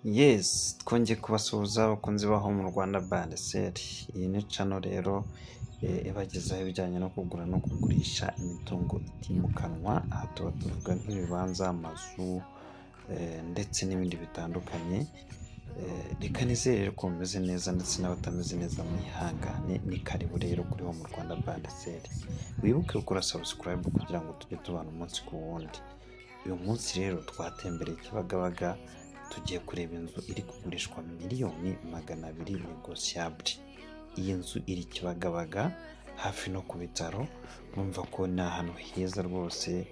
yesi twongeye kubasuhuza abakunzi baho mu rwanda bandeseri iyi ni cano rero eh, ibagezaho ibijyanye no kugura no kugurisha imitungo itimukanwa aha tuba tuvuga nk'ibibanza amazu eh, ndetse n'ibindi bitandukanye Eh, reka nizere ko mumeze neza ndetse n'abatameze neza mwihangane ni karibu rero kuri wo mu rwanda bandeseri wibuke gukora sabusikarayibu kugira ngo tujye tubana umunsi ku wundi uyu munsi rero twatembereye kibagabaga tugiye kureba inzu iri kugurishwa miliyoni magana abiri negosiyabure iyi nzu iri kibagabaga hafi no ku bitaro urumva ko ni ahantu heza rwose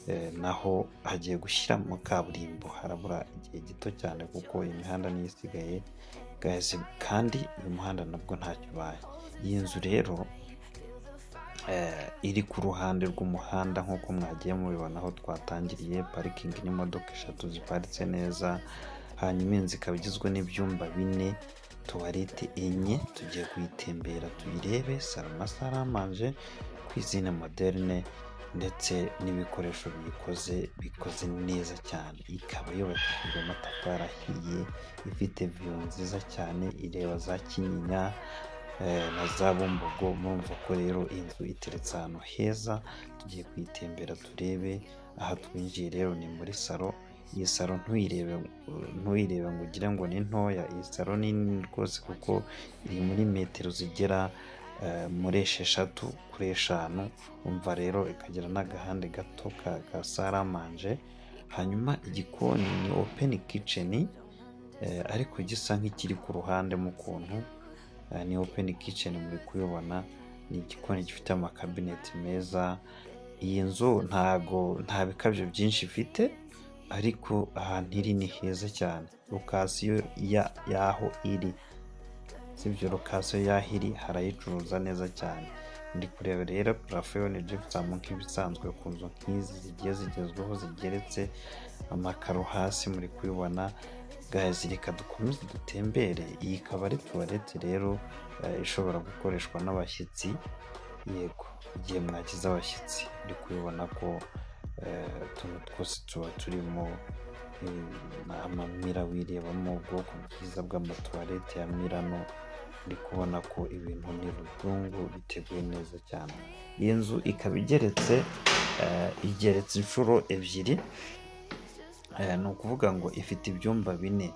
eh, naho hagiye gushyira mu kaburimbo harabura igihe gito cyane kuko imihanda niyo isigaye guys, kandi uyu muhanda nabwo ntacyo ubaye iyi nzu rero eh, iri ku ruhande rw'umuhanda nk'uko mwagiye mubibona aho twatangiriye parikingi n'imodoka eshatu ziparitse neza hanyuma inzu ikaba igizwe n'ibyumba bine tuwarete enye tugiye kuyitembera tuyirebe sarama saramanje kwizina moderne ndetse n'ibikoresho biyikoze bikoze neza cyane ikaba yubakishijwe amatafari ahiye ifite viyu nziza cyane ireba za kinyinya eh, na za bumbogo murumva ko rero inzu iteretse ahantu heza tugiye kuyitembera turebe aha twinjiye rero ni muri salo iyi salo ntuyirebe uh, ntuyirebe ngo ugire ngo ni ntoya iyi salo ni nini rwose kuko iri muri metero zigera eh, muri esheshatu kuri eshanu umva rero ikagira n'agahande gato ka ka saramanje hanyuma igikoni ni openi kiceni ariko gisa nk'ikiri ku ruhande mu kuntu Eh, ni openi kiceni muri kuyibona ni igikoni gifite amakabineti meza iyi nzu ntago nta bikabyo byinshi ifite ariko ahantu iri ni heza cyane lokasiyo ya y'aho iri sibyo lokasiyo y'aho iri harayicuruza neza cyane ndi kureba rero parafo yo ni jefutamu nk'ibisanzwe ku nzu nk'izi zigiye zigezweho zigeretse amakaro hasi muri kuyibona gazi reka dukomeze dutembere iyi ikaba ari tuwarete rero eh, ishobora gukoreshwa n'abashyitsi yego igihe mwagize abashyitsi ndi kubibona ko eh, utuntu twose tuba turimo eh, amamira wirebamo ubwoko bwiza bw'amatuwarete ya mirano ndi kubona ko ibintu ni ruzungu biteguye neza cyane iyi nzu ikaba igeretse eh, igeretse inshuro ebyiri Eh, ni ukuvuga ngo ifite ibyumba bine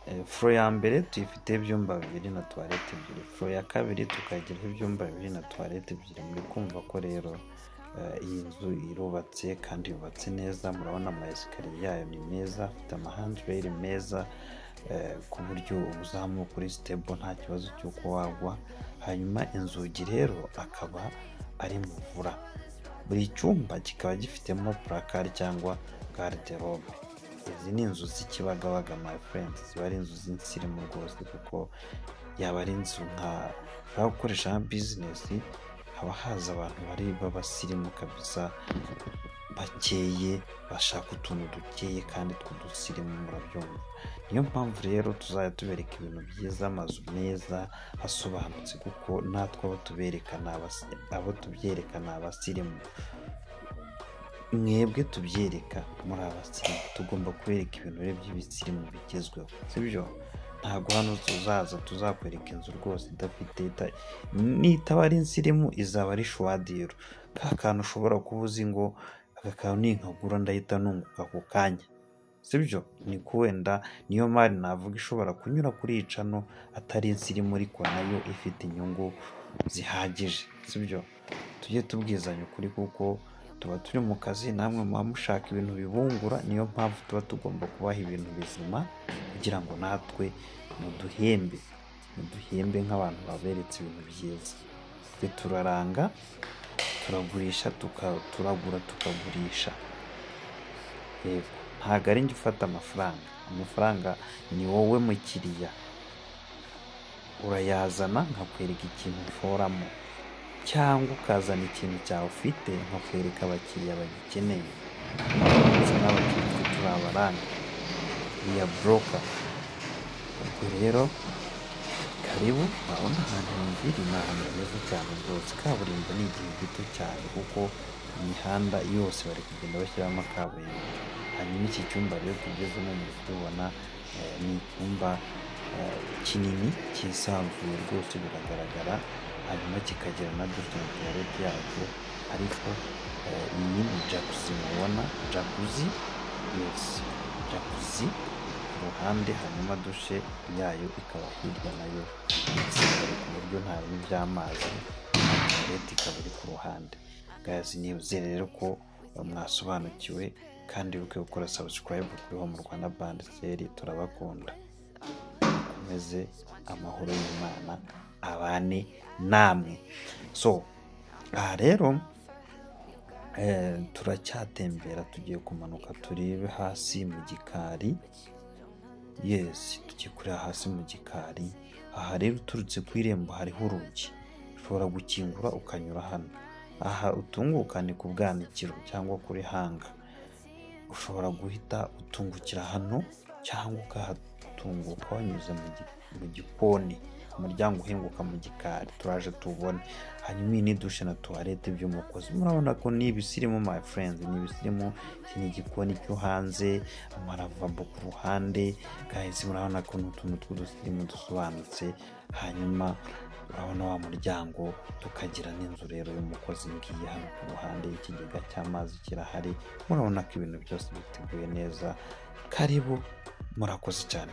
Eh, furo ya mbere tuyifiteho ibyumba bibiri na tuwarete ebyiri furo ya kabiri tukayigiraho ibyumba bibiri na tuwarete ebyiri muri kumva ko rero eh, iyi nzu irubatse kandi yubatse neza murabona amayesikariye yayo ni meza afite amahandureri meza eh, ku buryo uzamuka uri sitebo nta kibazo cy'uko wagwa hanyuma inzugi rero akaba ari muvura buri cyumba kikaba gifitemo purakari cyangwa garderobe izi ni inzu z'ikibagabaga my friend ziba ari inzu z'insirimu rwose kuko yaba ari inzu nka ushobora gukoresha nka bizinesi haba haza abantu bari b'abasirimu kabisa bakeye bashaka utuntu dukeye kandi tw'udusirimu murabyumva niyo mpamvu rero tuzajya tubereka ibintu byiza amazu meza asobanutse kuko natwe abo tubereka ni abasi- abo tubyereka ni abasirimu mwebwe tubyereka muri abasirimu tugomba kubereka ibintu rero by'ibisirimu bigezweho sibyo ntabwo hano tuzaza tuzakwereka inzu rwose idafite ita- nitaba ari insirimu izaba ari shuwadiro ka kantu ushobora kuba uzi ngo aka kantu ninkagura ndahita nunguka ako kanya sibyo ni ko wenda niyo mari navuga ishobora kunyura kuri iyi cano atari insirimu ariko nayo ifite inyungu zihagije sibyo tujye tubwizanya ukuri kuko tuba turi mu kazi namwe muba mushaka ibintu bibungura niyo mpamvu tuba tugomba kubaha ibintu bizima kugira ngo natwe muduhembe muduhembe nk'abantu baberetse ibintu byiza twe turaranga turagurisha tuka- turagura tukagurisha yego ntabwo ari njye ufata amafaranga amafaranga ni wowe mukiriya urayazana nkakwereka ikintu ushoramo cyangwa ukazana ikintu cyawe ufite nkakwereka abakiriya bagikeneye ndetse n'abakiriya twe turi abaranga iya buroka ubwo rero karibu urabona ahantu hiri ni ahantu heza cyane rwose kaburimbo ni igihe gito cyane kuko imihanda yose bari kugenda bashyiramo kaburimbo hanyuma iki cyumba rero tugezemo muri kubibona eh, ni icyumba eh, kinini cyisanzuye rwose biragaragara hanyuma kikagira na dutune tuwarete yabyo ariko eh, iyi ni jakuzi mubona jakuzi yesi jakuzi ku ruhande hanyuma dushe yayo ikaba hirya nayo isigara ku buryo nta bibi by'amazi tuwarete ikaba iri ku ruhande gazi nizere rero ko eh, mwasobanukiwe kandi wibuke gukora sabusikarayibu kuri Home Rwanda bandi seri turabakunda mukomeze amahoro y'imana abane namwe so aha rero eh, turacyatembera tugiye kumanuka turebe hasi mu gikari yesi tugiye kureba hasi mu gikari aha rero uturutse ku irembo hariho urugi ushobora gukingura ukanyura hano aha utunguka ni ku bwanikiro cyangwa kuri hanga ushobora guhita utungukira hano cyangwa ukahatunguka wanyuze mu gi- mu gikoni umuryango uhinguka mu gikari turaje tubone hanyuma iyi ni dushe na tuwarete by'umukozi murabona ko ni ibisirimu my friend ni ibisirimu iki ni igikoni cyo hanze amaravabo ku ruhande kahise murabona ko ni utuntu tw'udusirimu dusobanutse hanyuma urabona wa muryango tukagira n'inzu rero y'umukozi ngiye hano ku ruhande ikigega cy'amazi kirahari murabona ko ibintu byose biteguye neza karibu murakoze cyane